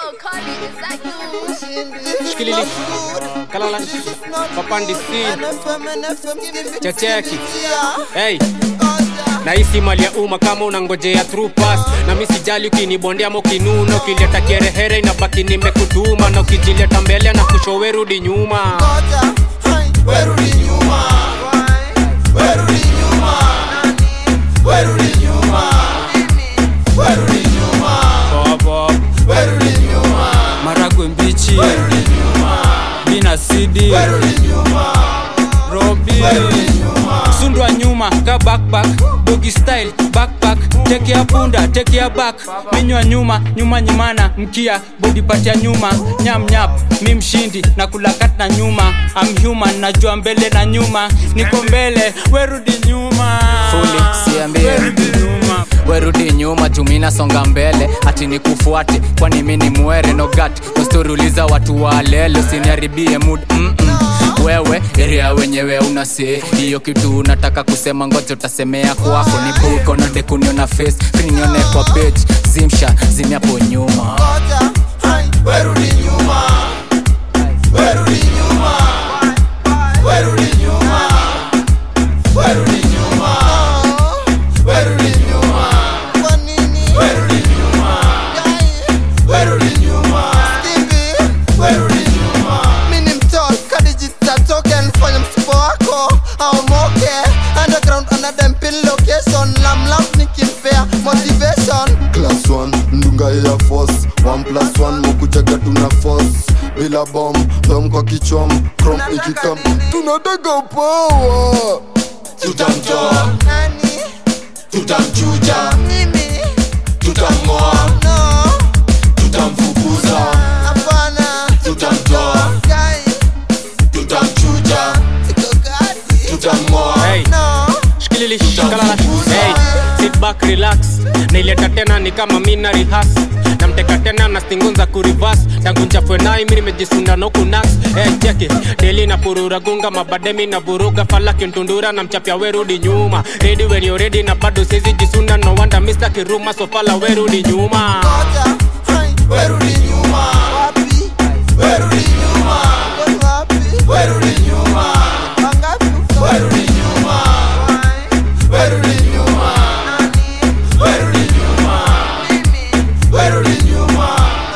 Shikilili. Kalala. Papandi si. Checheki. Hey. Nahisi mali ya umma kama unangojea through pass na mi sijali ukinibondea ama ukinuna ukileta kerehere inabaki nimekutuma na ukijileta mbele na kushowe rudi nyuma Werudi nyuma, werudi nyuma, werudi nyuma, werudi nyuma, Pop, pop. werudi nyuma, maragwe mbichi werudi nyuma, bina sidi werudi nyuma, robi werudi nyuma. sundwa nyuma ka backpack dogi style backpack teke ya punda teke ya back minywa nyuma nyuma nyimana mkia body part ya nyuma nyam nyap mi mshindi na kulakat na nyuma I'm human najua mbele na nyuma niko mbele werudi nyuma Fully, siambie. werudi nyuma werudi nyuma jumina songa mbele ati nikufuate kwani mi ni mwere nogat ustoriuliza watu walele usiniharibie mood Mm-mm. wewe eria wenyewe unase hiyo kitu unataka kusema ngoja utasemea kwako nibuko na dekuniona face frinione kwa page zimsha zimiapo nyuma Ngoja, hai, werudi nyuma, werudi nyuma, werudi nyuma, werudi nyuma, werudi nyuma, kwa nini? Werudi nyuma, werudi nyuma, werudi nyuma. Mimi ni mtol, kadijita token, fanya msipo wako aomoke. Underground, another pin location, lam lam nikimpea motivation. class 1 ndunga ya force 1 plus 1 mokujaga tuna force bila bom dom kwa kichom chrome ikikam tunataka power tutamtoa Nani? tutamchuja Mimi? tutamng'oa No. tutamfukuza Hapana. tutamtoa Guy. tutamchuja Siko gadi. tutamng'oa hey. No. shikilili shikalala hey, sit back relax naileta tena ni kama mina rihas namteka tena na stingunza kurivas tangu nchafwe nai mi nimejisunda nokunas hey, cheki deli na purura gunga mabademi na vuruga falaki ntundura na mchapya werudi nyuma redi wenio redi na bado sezi jisunda no wanda mista kiruma sofala werudi nyuma Ngoja. Hai. Werudi nyuma. Wapi? Werudi nyuma. Uko wapi? Werudi nyuma. Wangapi uko? Werudi nyuma. Werudi nyuma. Werudi nyuma. Werudi nyuma.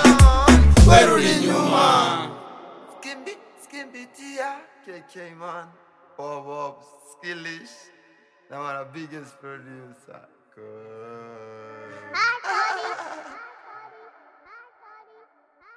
Werudi nyuma. Skimbi, skimbi tia. KK man. Bob Bob, skillish. Now I'm the biggest producer. Good.